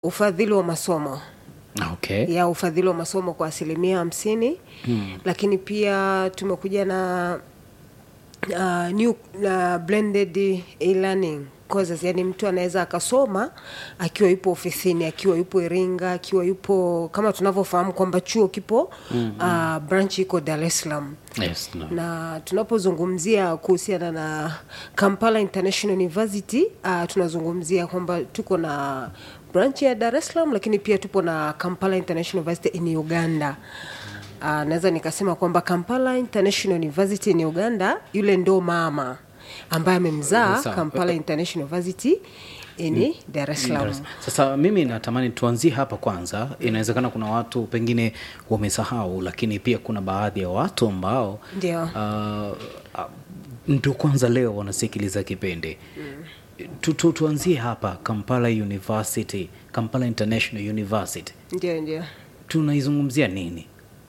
ufadhili wa masomo Okay. ya ufadhili wa masomo kwa asilimia hamsini Mm. lakini pia tumekuja na uh, new na blended e-learning courses, yani mtu anaweza akasoma akiwa yupo ofisini, akiwa yupo Iringa, akiwa yupo kama tunavyofahamu kwamba chuo kipo mm -hmm. uh, branch iko Dar es Salaam Yes, no. na tunapozungumzia kuhusiana na Kampala International University uh, tunazungumzia kwamba tuko na branch ya Dar es Salaam, lakini pia tupo na Kampala International University in Uganda. Uh, naweza nikasema kwamba Kampala International University in Uganda, yule ndo mama ambaye amemzaa Sawa. Kampala International University in Dar es Salaam. Sasa mimi natamani tuanzie hapa kwanza. Inawezekana kuna watu pengine wamesahau, lakini pia kuna baadhi ya watu ambao Ndio. uh, uh, ndo kwanza leo wanasikiliza kipindi tu, tu, tuanzie hapa Kampala University, Kampala International University, Ndio, ndio. tunaizungumzia nini?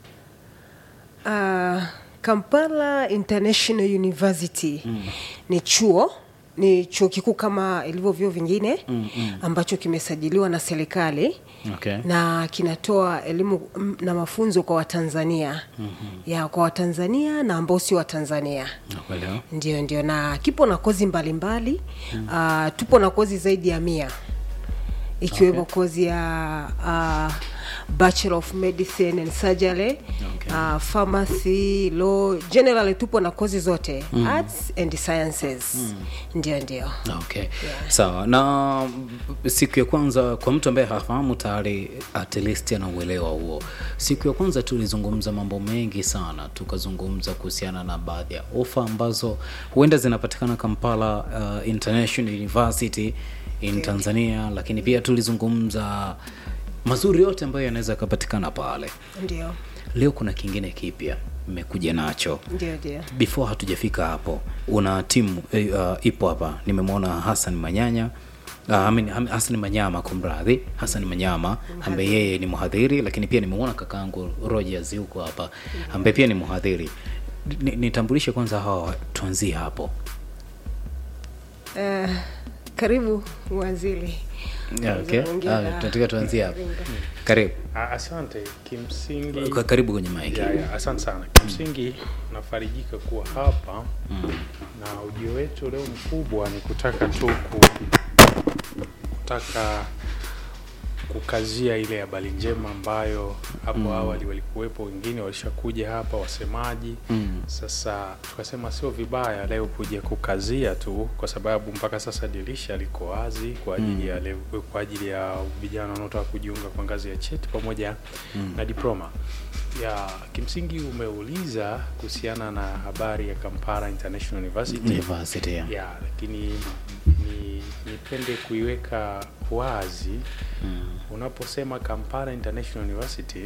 Uh, Kampala International University ni chuo ni chuo kikuu kama ilivyo vyuo vingine Mm, mm. ambacho kimesajiliwa na serikali Okay. na kinatoa elimu mm, na mafunzo kwa Watanzania ya kwa Watanzania na ambao sio Watanzania. Nakuelewa. Ndio, ndio, na kipo na kozi mbalimbali mbali. Uh, tupo na kozi zaidi ya mia ikiwemo kozi ya uh, Bachelor of Medicine and Surgery Okay. uh, pharmacy, law, generally tupo na kozi zote arts and sciences ndio, ndio. Okay. Sawa. Na mm, siku ya kwanza kwa mtu ambaye hafahamu tayari at least ana uelewa huo. Siku ya kwanza tulizungumza mambo mengi sana, tukazungumza kuhusiana na baadhi ya ofa ambazo huenda zinapatikana Kampala uh, International University in Tanzania, lakini pia tulizungumza mazuri yote ambayo yanaweza yakapatikana pale. Ndio, Leo kuna kingine kipya mmekuja nacho ndio, ndio. before hatujafika hapo una timu eh, uh, ipo hapa nimemwona Hassan Manyanya Uh, I mean, Ham- Hassan Manyama kumradhi, Hassan Manyama ambaye yeye ni mhadhiri, lakini pia nimeona kakaangu Rogers yuko hapa ambaye pia ni mhadhiri. Ni- Nitambulishe kwanza hawa, tuanzie hapo. Uh, karibu waziri. Yeah, okay. Ongea Ah, na- tunataka tuanzie hapo. Iringa. Karibu. Ah, Asante. Kimsingi Ka- Karibu kwenye mic. ya, ya, asante sana. Kimsingi nafarijika kuwa hapa na ujio wetu leo mkubwa ni kutaka tu ku, kutaka kukazia ile habari njema ambayo hapo awali walikuwepo wengine walishakuja hapa wasemaji Mm. sasa tukasema sio vibaya leo kuja kukazia tu, kwa sababu mpaka sasa dirisha liko wazi kwa ajili ya leo, kwa ajili ya vijana wanaotaka kujiunga kwa ngazi ya cheti pamoja na diploma. Ya kimsingi umeuliza kuhusiana na habari ya Kampala International University University. yeah. ya lakini ni nipende kuiweka wazi Mm. unaposema Kampala International University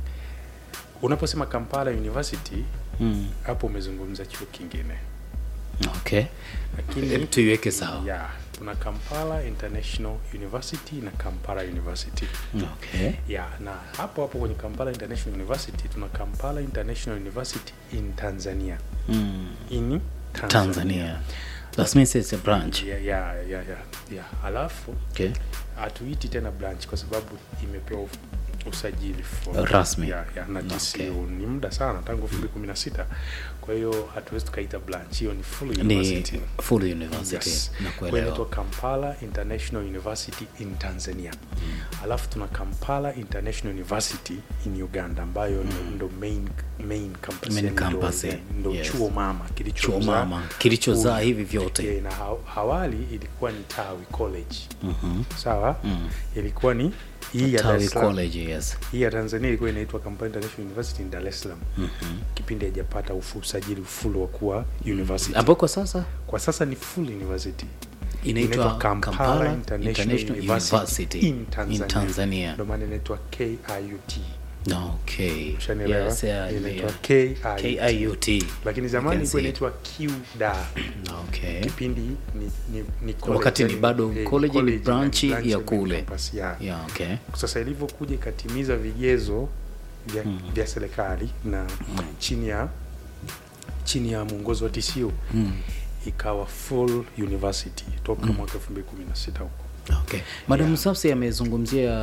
unaposema Kampala University Mm. hapo umezungumza chuo kingine Okay. lakini Hebu tuiweke sawa. ya tuna Kampala International University na Kampala University Okay. ya na hapo hapo kwenye Kampala International University tuna Kampala International University in Tanzania Mm. in Tanzania, Tanzania. That means it's a branch. ya ya ya ya, ya. alafu Okay. hatuiti tena branch kwa sababu imepewa uf- usajili for- Rasmi. ya, ya, na TCU Okay. ni muda sana tangu 2016 kwa hiyo hatuwezi tukaita branch hiyo ni full Ni university full university. Yes. Kwa hiyo Nakuelewa. inaitwa Kampala International University in Tanzania. Alafu tuna Kampala International University in Uganda ambayo ndo- ndo main main campus, Main yani ndo- campus, eh. ndo Yes. chuo mama kilicho Chuo mama kilichozaa hivi vyote. Yeah, na ha- awali ilikuwa ni Tawi College. Mhm. Sawa? Mm. Ilikuwa ni hii ya Dar Tawi es Salaam. College, yes. Hii ya Tanzania ilikuwa inaitwa Kampala International University in Dar es Salaam. Mhm. Kipindi haijapata ufu- usajili full wa kuwa university. Ambao kwa sasa Kwa sasa ni full university. inaitwa Kampala, Kampala International, International University, University in Tanzania. in Tanzania. Ndio maana inaitwa KIUT. Okay. Ushanielewa? Yes, yeah, inaitwa yeah. KIUT. KIUT. Lakini You zamani can ilikuwa see it. inaitwa QDA. Okay. Kipindi ni, ni, ni college, Wakati ni yani, bado eh, college ni na branch ya main kule. campus, yeah. Yeah, okay. Sasa ilivyokuja ikatimiza vigezo vya, vya serikali na chini ya chini ya mwongozo wa TCU Mm. ikawa full university toka mwaka 2016 huko okay. madam yeah. Safsi amezungumzia